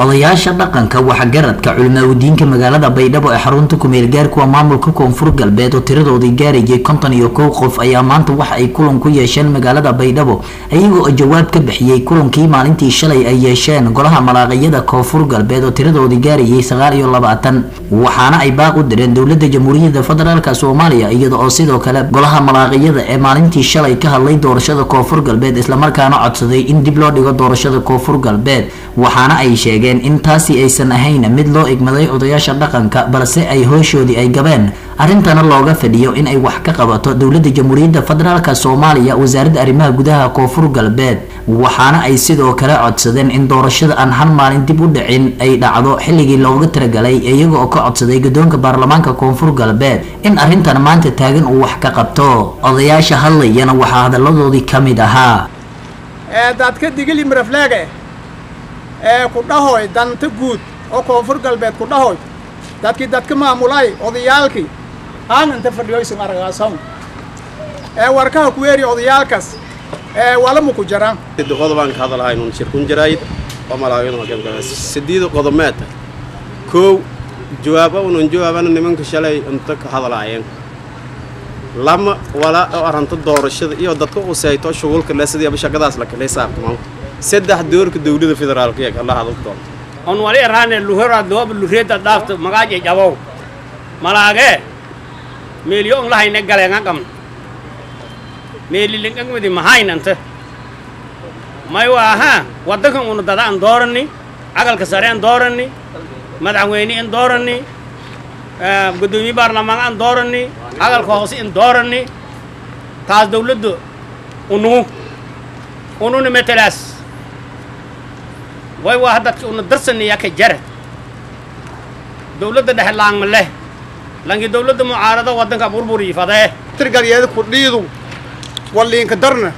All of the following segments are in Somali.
odayaasha dhaqanka waxgaradka culimaawidiinka magaalada baydhabo ee xarunta kumeel gaarkuwa maamulka koonfur galbeed oo tiradoodii gaarayay konton iyo kow qof ayaa maanta waxa ay kulan ku yeesheen magaalada baydhabo iyagoo oo jawaab ka bixiyey kulankii maalintii shalay ay yeesheen golaha malaaqiyada koonfur galbeed oo tiradoodii gaarayay sagaal iyo labaatan waxaana ay baaq u direen dowlada jamhuuriyadda federaalk soomaaliya iyada oo sidoo kale golaha malaaqiyada ee maalintii shalay ka hadlay doorashada koonfur galbeed islamarkaana codsaday in dib loo dhigo doorashada koonfur galbeed waxaana ay sheegeen in taasi aysan ahayn mid loo igmaday odayaasha dhaqanka balse ay hooshoodii ay gabeen arrintana looga fadhiyo in ay wax ka qabato dowlada jamhuuriyadda federaalk soomaaliya wasaaradda arrimaha gudaha koonfur galbeed waxaana ay sidoo kale codsadeen in doorashada aan hal maalin dib u dhicin ay dhacdo xilligii looga talagalay iyaga oo ka codsaday guddoonka baarlamaanka koonfur galbeed in arrintan maanta taagan uu wax ka qabto odayaasha hadlayana waxaa hadalladoodii ka mid ahaa dadka digili mirafleege ee ku dhahoy danta guud oo koonfur galbeed ku dhahoy dadkii dadka maamulay odayaalkii aan inta fadhiyoysan aragaasan ee warkaha ku weeri odayaalkaas ee walamu ku jiraan qodobaan ka hadalhaynun shirkun jarayd oo malaagin sideed qodomeed kow jawaaba unan jawaabana nimanka shalay inta ka hadalaayeen lama wala oo aranta doorashada iyo dadka u sayto shughulka le sidii shaqadaas la kala saabtamo saddex doorka dawladda federaalka ee la hadal doonto on wali raane luhera doob luhreeda dhaafta magaaje jabow malaage meeliyo on lahayne galenga qam meeli lingangmidi mahaynanta may waaha waddankan unu dada an doorani cagalka sare an doorani madaxweyne in doorani guddoomiye baarlamaan an doorani cagalka hoose in doorani taas dawladda unugu ununa metelaas way waa dadki una darsaniya ka jara dawladda dhexe laangma leh langi dawladda mucaarado waddanka burburi fadee tirgalyeeda kudhiidu waliinka darna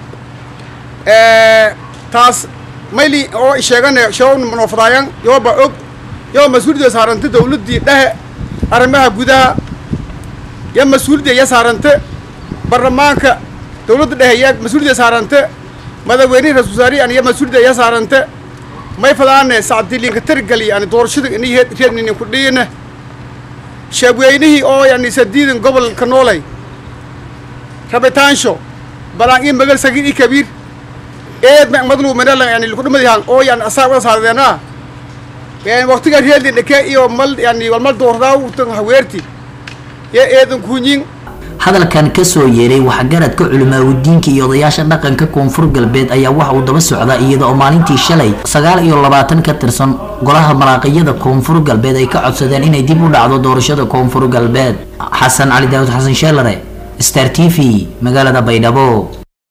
taas mayli oo sheegane shawna manofadaayan yooba og yoo mas-uuliyadda saaranta dawladdii dhexe arrimaha gudaha yo mas-uuliyadda ya saarante baarlamaanka dawladda dhexe ya mas-uuliyadda saarante madaxweynihi ra-isul wasaarihi aniyo mas-uuliyadda ya saarante may fadaane sacdiliinka tirgali yani doorashada ini reednini ku dhiina shaabweynihii oo yani sadiidan gobolka noolay rabitaansho balaan ii magal sagiir ii kabiir eed ma madlu manala yani kudhumadihan oo yani asaa wada saadeenaa yani waqtiga reedli dhake iyo mal yani walmal doordaaw tan haweerti ye eedan kuunyin hadalkan kasoo yeeray waxgaradka culimaawidiinka iyo odayaasha dhaqanka koonfur galbeed ayaa waxa uu daba socdaa iyada oo maalintii shalay sagaal iyo labaatan ka tirsan golaha malaaqiyada koonfur galbeed ay ka codsadeen inay dib u dhacdo doorashada koonfur galbeed xasan cali daawud xasan sheelare star t v magaalada baydhabo